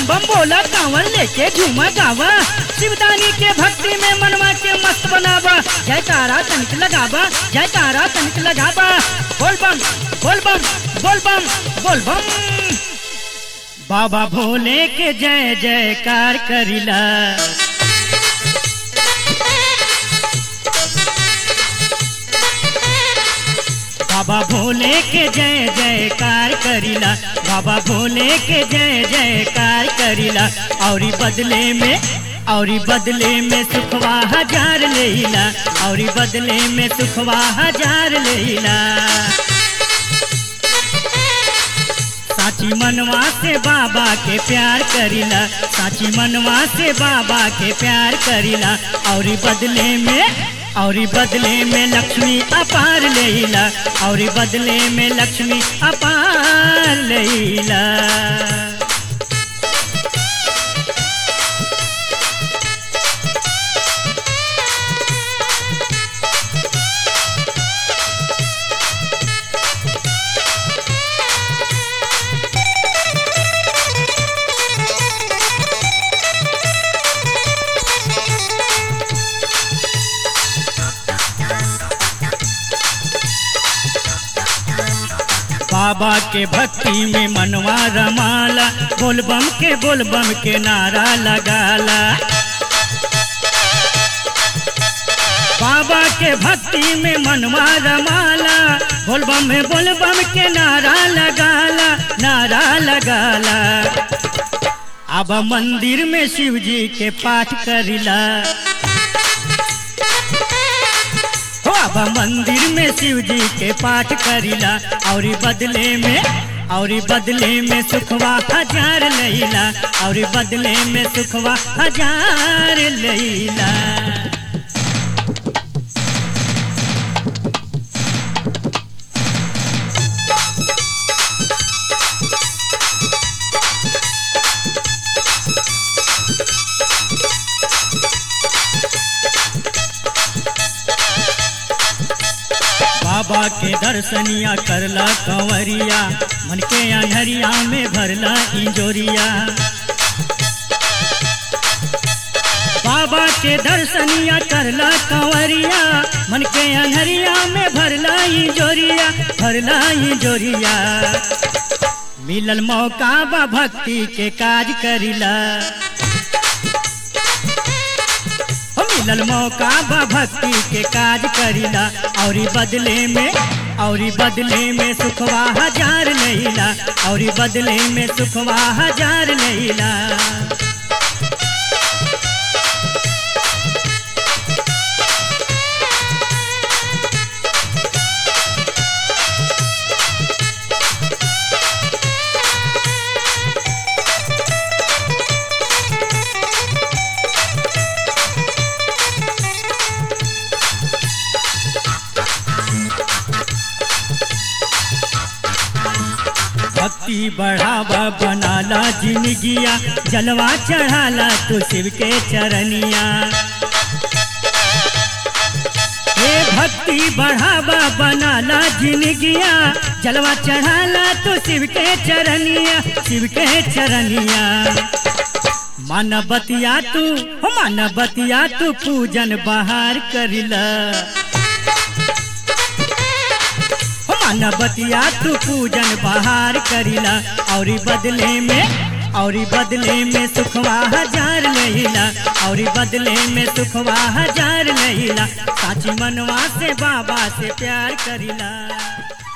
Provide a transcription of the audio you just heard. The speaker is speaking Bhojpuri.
बम बोला कांवर लेके झूमा गावा शिवदानी के भक्ति में मनवा के मस्त बनावा जयकारा तनिक लगावा जयकारा तनिक लगावा बोल बम बोल बम बोल बम बोल बम बाबा भोले के जय जयकार करिला बाबा भोले के जय जयकार करिला बाबा भोले के जय जयकार करिला औरी बदले में औरी बदले में सुखवा हजार लेला औरी बदले में सुखवा हजार लेला साची मनवा से बाबा के प्यार करिला साची मनवा से बाबा के प्यार करिला औरी बदले में औरी बदले में लक्ष्मी अपार लेला औरी बदले में लक्ष्मी अपार लेला बाबा के भक्ति में मनवा रमाला बोलबम के बोलबम के नारा लगाला बाबा के भक्ति में मनवा रमाला बोलबम में बोलबम के नारा लगाला नारा लगाला अब मंदिर में शिव जी के पाठ करिला हो अब मंदिर में शिव जी के पाठ करिला और बदले में और बदले में सुखवा हजार लैला और बदले में सुखवा हजार लैला बाबा के दर्शनिया करला कंवरिया मन के अनहरिया में भरला इंजोरिया बाबा के दर्शनिया करला कंवरिया मन के अनहरिया में भरला इंजोरिया भरला इंजोरिया मिलल मौका बा भक्ति के काज करिला हो मिलल मौका बा भक्ति के काज करिला और बदले में और बदले में सुखवा हजार लैला और बदले में सुखवा हजार लैला भक्ति बढ़ावा बनाला जिंदगिया जलवा चढ़ाला तू शिव के चरनिया हे भक्ति बढ़ावा बनाला जिंदगिया जलवा चढ़ाला तू शिव के चरनिया शिव के चरनिया मन बतिया तू हो मन बतिया तू पूजन बहार करिला मन बतिया तू पूजन बहार करिला और बदले में और बदले में सुखवा हजार लहिला और बदले में सुखवा हजार लहिला साची मनवा से बाबा से प्यार करिला